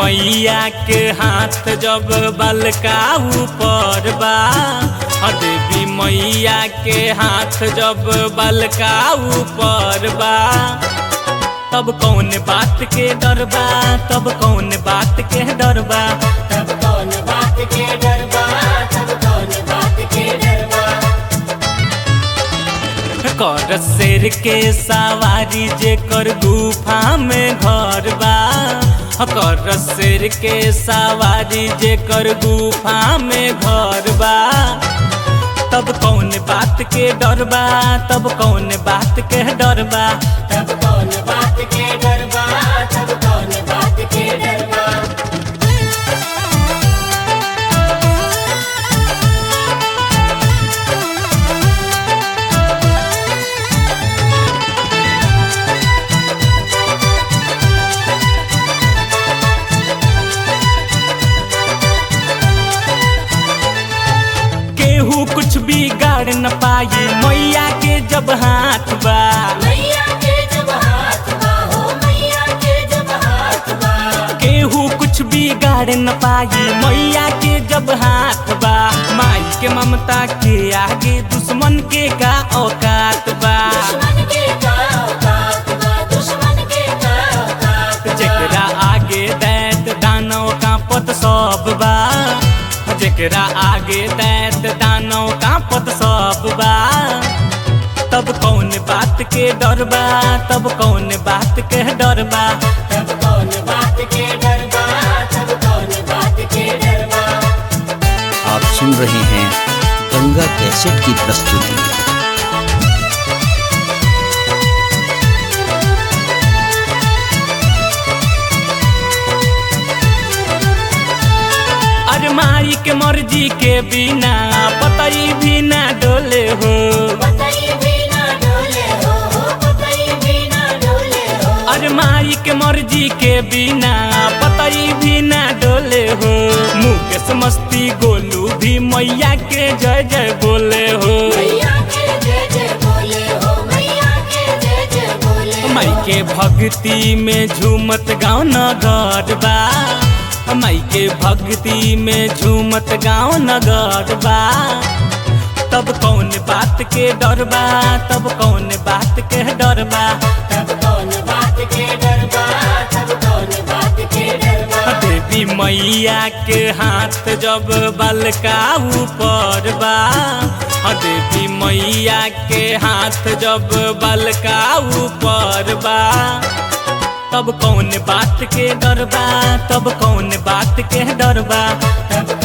मैया के हाथ जब बलका ऊपर बा हाँ देवी मैया के हाथ जब बलका ऊपर बा तब कौन बात के डर बा तब कौन बात के डर बा तब कौन बात के डरबा तब कौन बात के डरबा कर शेर के सवारी जे कर गुफा में घर बा कर शेर के सवारी जे कर गुफा में घर बा तब कौन बात के डर बा तब कौन बात के डर बा तब कौन बात के डरबा तब कौन बात के डरबा केहू कुछ भी गाड़ न पाई मैया के जब हाथ बा मैया के जब हाथ बा हो मैया के जब हाथ बा केहू कुछ भी गाड़ न पाई मैया के जब हाथ बा माई के ममता के आगे दुश्मन के का औकात बा दुश्मन के का औकात बा दुश्मन के का औकात बा जेकरा आगे दैत दानव कांपत सब बा जेकरा आगे दैत दानव कांपत सब बा तब कौन बात के डर बा तब कौन बात के डर बा तब कौन बात के डरबा तब कौन बात के डरबा आप सुन रहे हैं गंगा कैसेट की प्रस्तुति अरे माई के मर्जी के बिना पतई भी ना डोले हो पतई भी ना डोले हो हो पतई भी ना डोले हो अरे माई के मर्जी के बिना पतई भी ना डोले हो मुकेश मस्ती गोलू भी मैया के जय जय बोले हो मैया के जय जय बोले हो मैया के जय जय बोले माई के भक्ति में झूमत गाँव नगर बा माई के भक्ति में झूमत गाँव नगर बा तब कौन बात के डर बा तब कौन बात के डर बा तब कौन बात के डरबा तब कौन बात के डरबा देवी मैया के हाथ जब बलका ऊपर बा हाँ देवी मैया के हाथ जब बलका ऊपर बा तब कौन बात के डर बा तब कौन बात के डर बा तब